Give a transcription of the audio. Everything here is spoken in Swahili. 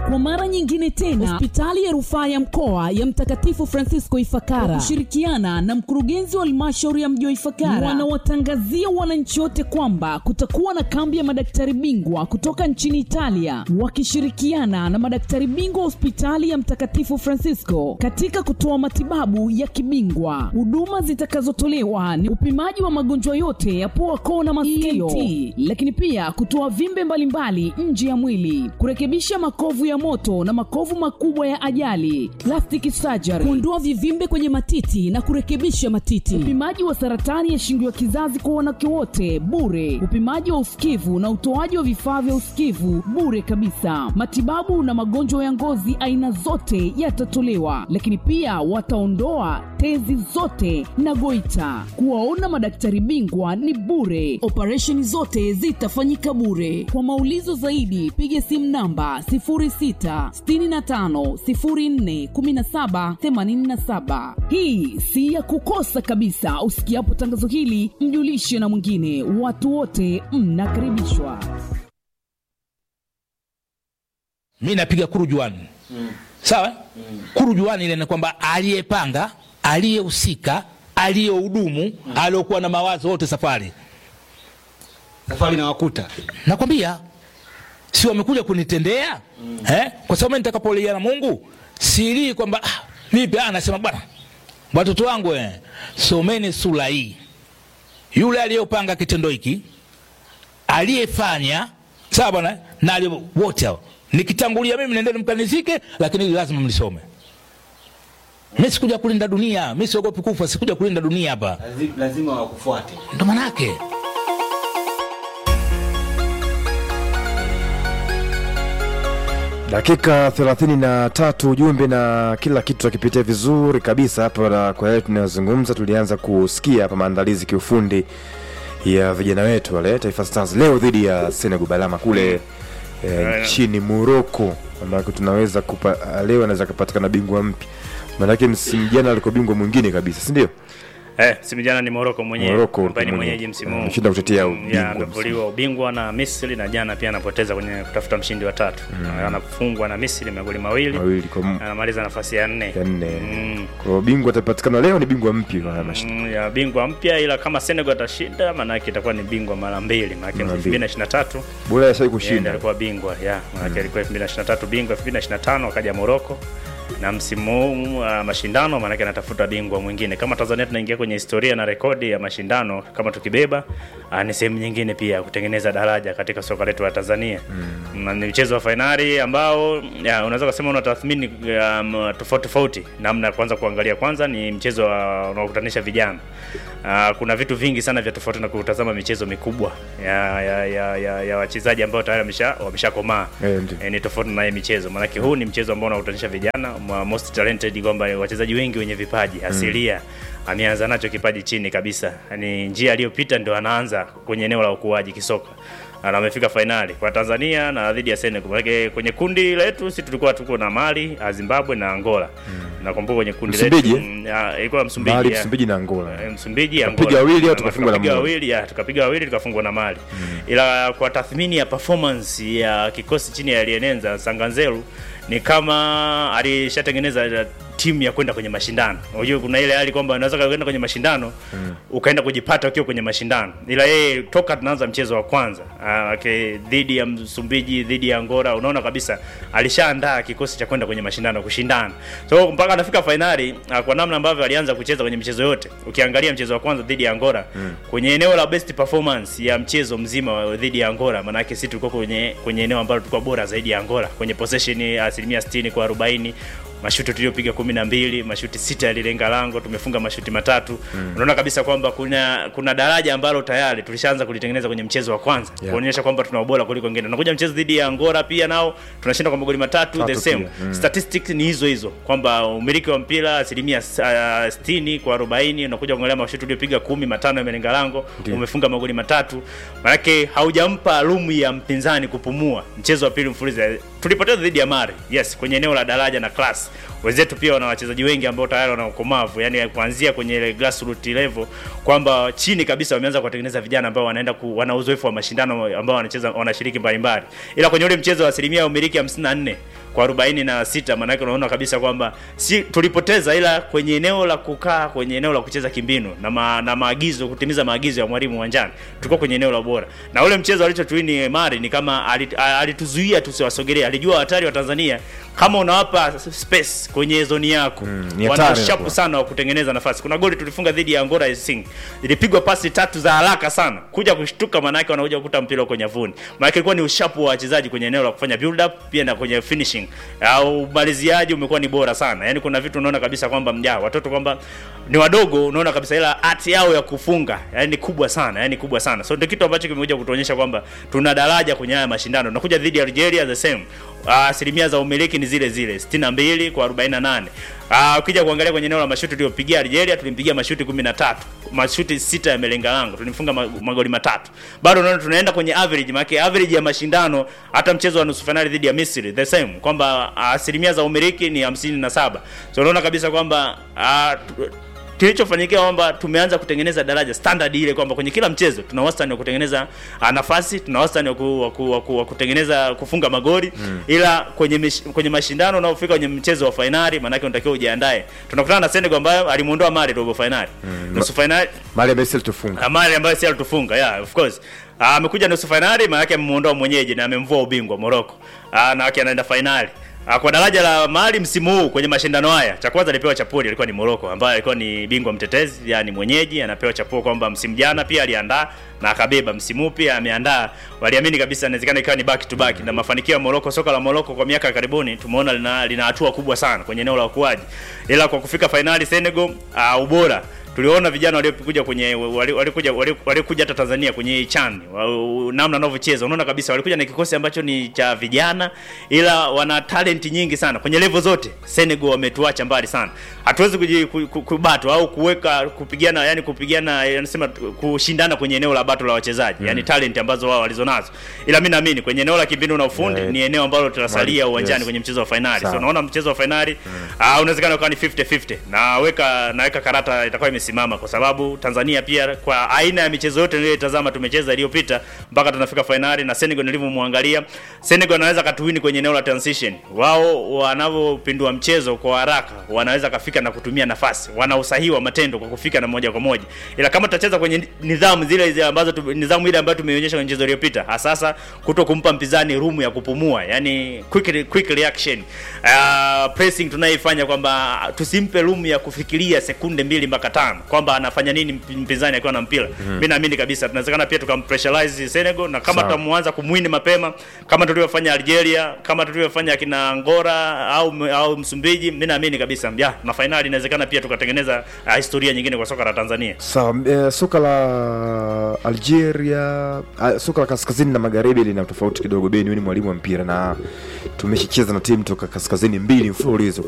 kwa mara nyingine tena hospitali ya rufaa ya mkoa ya mtakatifu francisco ifakara kwa kushirikiana na mkurugenzi wa halmashauri ya mji wa ifakara wanawatangazia wananchi wote kwamba kutakuwa na kambi ya madaktari bingwa kutoka nchini italia wakishirikiana na madaktari bingwa wa hospitali ya mtakatifu francisco katika kutoa matibabu ya kibingwa huduma zitakazotolewa ni upimaji wa magonjwa yote ya pua koo na masikio ENT, lakini pia kutoa vimbe mbalimbali nje ya mwili kurekebisha makovu ya moto na makovu makubwa ya ajali plastic surgery kuondoa vivimbe kwenye matiti na kurekebisha matiti upimaji wa saratani ya shingo ya kizazi kwa wanawake wote bure upimaji wa usikivu na utoaji wa vifaa vya usikivu bure kabisa matibabu na magonjwa ya ngozi aina zote yatatolewa lakini pia wataondoa tezi zote na goita kuwaona madaktari bingwa ni bure operesheni zote zitafanyika bure kwa maulizo zaidi piga simu namba 0665041787 hii si ya kukosa kabisa usikiapo tangazo hili mjulishe na mwingine watu wote mnakaribishwa mi napiga kurujuani mm. sawa mm. kurujuani ile ni kwamba aliyepanga aliyehusika aliyehudumu mm. aliokuwa na mawazo wote safari safari nawakuta nakwambia si wamekuja kunitendea mm. eh? kwa sababu mimi nitakapolia na mungu silii kwamba ah, vipi ah, nasema bwana watoto wangu eh, someni sura hii yule aliyopanga kitendo hiki aliyefanya sawa bwana na aliye- wote hao nikitangulia mimi nendeni mkanizike lakini hili lazima mlisome mi sikuja kulinda dunia mi siogopi kufa sikuja kulinda dunia hapa Lazi- lazima wakufuate ndo manake dakika 33 ujumbe na kila kitu tukipitia vizuri kabisa hapa na kwa yale tunayozungumza tulianza kusikia hapa maandalizi kiufundi ya vijana wetu wale taifa stars leo dhidi ya senegal balama kule eh, nchini moroko ambako tunaweza kupa, leo anaweza kapatikana bingwa mpya maanake msimu jana alikuwa bingwa mwingine kabisa sindio Eh, simu jana ni Morocco mwenyewe Morocco ambaye ni mwenyewe. mwenyeji msimu huu. Ameshinda kutetea Mm, ubingwa ya, amevuliwa ubingwa na Misri na jana pia anapoteza kwenye kutafuta mshindi wa tatu. Mm. Anafungwa na Misri magoli mawili. mawili kwa m- Anamaliza nafasi ya nne. ya nne Mm. kwa bingwa atapatikana leo ni bingwa mpya kwa haya mashindano. Mm, ya bingwa mpya ila kama Senegal atashinda maana yake itakuwa ni bingwa mara mbili maana yake Mara mbili. 2023 bora yashai yeye ndiye kushinda alikuwa bingwa ya maana yake alikuwa 2023 bingwa 2025 akaja Morocco na msimu huu uh, mashindano maanake anatafuta bingwa mwingine kama tanzania tunaingia kwenye historia na rekodi ya mashindano kama tukibeba uh, ni sehemu nyingine pia ya kutengeneza daraja katika soka letu la tanzania mm. na ni mchezo wa fainali ambao ya, unaweza kusema una tathmini um, tofauti tofauti namna ya kwanza kuangalia kwanza ni mchezo wa- unaokutanisha vijana uh, kuna vitu vingi sana vya tofauti na kutazama michezo mikubwa ya, ya, ya, ya, ya wachezaji ambao tayari wamesha wameshakomaa Eh, ndio. e, ni tofauti na hii michezo maanake huu ni mchezo ambao unakutanisha vijana ma- most talented kwamba wachezaji wengi wenye vipaji asilia ameanza nacho kipaji chini kabisa ni njia aliyopita ndio anaanza kwenye eneo la ukuaji kisoka na amefika fainali kwa tanzania na dhidi ya senegal manake kwenye kundi letu si tulikuwa tuko na mali ah, zimbabwe na angola nakumbuka kwenye kundi Msumbiji, letu mm, ah, ilikuwa msumbiji Mali, ya. Msumbiji na Angola. Eh, Msumbiji Tukapiga Angola. wawili au Na tukafungwa na tukapiga moja? wawili ya tukapiga wawili tukafungwa na Mali ila kwa tathmini ya performance ya kikosi chini ya Alienenza Sanganzeru ni kama alishatengeneza timu ya kwenda kwenye mashindano. Unajua kuna ile hali kwamba unaweza kwenda kwenye mashindano mm. ukaenda kujipata ukiwa kwenye mashindano, ila yeye toka tunaanza mchezo wa kwanza ah, okay, dhidi ya Msumbiji, dhidi ya Angola, unaona kabisa alishaandaa kikosi cha kwenda kwenye mashindano kushindana. So mpaka anafika fainali ah, kwa namna ambavyo alianza kucheza kwenye michezo yote, ukiangalia mchezo wa kwanza dhidi ya Angola mm. kwenye eneo la best performance ya mchezo mzima wa- dhidi ya Angola, maanake sisi tulikuwa kwenye kwenye eneo ambalo tulikuwa bora zaidi ya Angola kwenye possession ya asilimia 60 kwa 40 mashuti tuliopiga kumi na mbili mashuti sita yalilenga lango tumefunga mashuti matatu mm. unaona kabisa kwamba kuna kuna daraja ambalo tayari tulishaanza kulitengeneza kwenye mchezo wa kwanza Yeah. kuonyesha kwamba tuna ubora kuliko wengine tunakuja mchezo dhidi ya Angola pia nao tunashinda kwa magoli matatu Tatu the same pia, mm. statistics ni hizo hizo kwamba umiliki wa mpira asilimia uh, 60 kwa 40 unakuja kuangalia mashuti uliopiga kumi matano yamelenga lango Ndiyo. umefunga magoli matatu manake haujampa rumu ya mpinzani kupumua mchezo wa pili mfululizo tulipoteza dhidi ya Mali yes kwenye eneo la daraja na class wenzetu pia wana wachezaji wengi ambao tayari wana ukomavu yani kuanzia kwenye ile grassroots level kwamba chini kabisa wameanza kuwatengeneza vijana ambao wanaenda ku, wana uzoefu wa mashindano ambao wanacheza wanashiriki mbalimbali ila kwenye ule mchezo wa asilimia ya umiliki 54 kwa 46 maanake unaona kabisa kwamba si tulipoteza ila kwenye eneo la kukaa kwenye eneo la kucheza kimbinu na, ma, na maagizo kutimiza maagizo ya mwalimu uwanjani tulikuwa kwenye eneo la bora na ule mchezo alichotuini Mari ni kama alit- a- alituzuia tusiwasogelee alijua hatari wa Tanzania kama unawapa space kwenye zoni yako Mm, ni wana hatari ushapu inakuwa. sana wa kutengeneza nafasi. Kuna goli tulifunga dhidi ya Angola SC. Ilipigwa pasi tatu za haraka sana. Kuja kushtuka maana yake wanakuja kukuta mpira uko nyavuni. Maana yake ilikuwa ni ushapu wa wachezaji kwenye eneo la kufanya build up pia na kwenye finishing. Au umaliziaji umekuwa ni bora sana. Yaani kuna vitu unaona kabisa kwamba mja watoto kwamba ni wadogo unaona kabisa ila art yao ya kufunga yaani ni kubwa sana, yaani kubwa sana. So ndio kitu ambacho kimekuja kutuonyesha kwamba tuna daraja kwenye haya mashindano. Tunakuja dhidi ya Algeria the same. Ah, asilimia za umiliki ni zile zile 62 kwa 48. Ah, ukija kuangalia kwenye eneo la mashuti tuliopigia Algeria tulimpigia mashuti 13. Mashuti sita yamelenga lango. Tulimfunga ma- magoli matatu. Bado unaona tunaenda kwenye average, maana average ya mashindano hata mchezo wa nusu finali dhidi ya Misri the same kwamba ah, asilimia za umiliki ni 57. So unaona kabisa kwamba ah, tu- kilichofanyikia kwamba tumeanza kutengeneza daraja standard ile kwamba kwenye kila mchezo tuna wastani wa kutengeneza ah, nafasi tuna wastani wa, ku, wa, ku, wa, ku, wa kutengeneza kufunga magoli mm. ila kwenye mish, kwenye mashindano unaofika kwenye mchezo wa fainali maanake unatakiwa ujiandae tunakutana na Senegal ambayo alimuondoa Mali robo fainali mm. nusu fainali mali amesili tufunga Amali ambayo si alitufunga yeah, of course Ah, amekuja nusu fainali maana yake amemuondoa mwenyeji na amemvua ubingwa Morocco Ah, na yake anaenda fainali Ah, kwa daraja la Mali msimu huu kwenye mashindano haya, cha kwanza alipewa chapuli alikuwa ni Morocco ambaye alikuwa ni bingwa mtetezi, yani mwenyeji, anapewa chapuo kwamba msimu jana pia aliandaa na akabeba, msimu huu pia ameandaa. Waliamini kabisa inawezekana ikawa ni back to back, na mafanikio ya Morocco, soka la Morocco kwa miaka ya karibuni tumeona lina, lina hatua kubwa sana kwenye eneo la ukuaji, ila kwa kufika fainali Senegal, uh, ubora tuliona vijana waliokuja kwenye wali- walikuja wali- walikuja hata Tanzania kwenye hii CHAN wa- namna wanavyocheza, unaona kabisa walikuja na kikosi ambacho ni cha vijana, ila wana talent nyingi sana kwenye level zote. Senegal wametuacha mbali sana, hatuwezi kuji- ku- ku- kubatwa au kuweka kupigana, yani kupigana, anasema kushindana kwenye eneo la bato la wachezaji, yani talent ambazo wao walizonazo, ila mimi naamini kwenye eneo la kimbinu na ufundi Yeah. ni eneo ambalo tutasalia Yes. uwanjani kwenye mchezo wa fainali. Sawa. So unaona mchezo wa fainali ah, unawezekana ukawa ni 50-50 na weka naweka karata itakuwa imesimama kwa sababu Tanzania pia kwa aina ya michezo yote niliyotazama tumecheza iliyopita mpaka tunafika fainali na Senegal nilivyomwangalia Senegal anaweza katuwini kwenye eneo la transition. Wao wanavyopindua mchezo kwa haraka wanaweza kafika na kutumia nafasi, wana usahihi wa matendo kwa kufika na moja kwa moja, ila kama tutacheza kwenye nidhamu zile zile ambazo tu, nidhamu ile ambayo tumeionyesha kwenye mchezo uliopita, hasasa kuto kumpa mpinzani room ya kupumua, yani quick quick reaction uh, pressing tunayoifanya kwamba tusimpe room ya kufikiria sekunde mbili mpaka tano kwamba anafanya nini mp- mpinzani akiwa na mpira. Mimi naamini kabisa tunawezekana pia tukampressurize Senegal na kama Sawa. tutamuanza kumwini mapema kama tulivyofanya Algeria, kama tulivyofanya kina Angola au au Msumbiji, mimi naamini kabisa ya na fainali inawezekana pia tukatengeneza uh, historia nyingine kwa soka la Tanzania. sawa eh, soka la algeria ah, soka la kaskazini na magharibi lina tofauti kidogo beni ni mwalimu wa mpira na tumeshacheza na timu toka kaskazini mbili mfululizo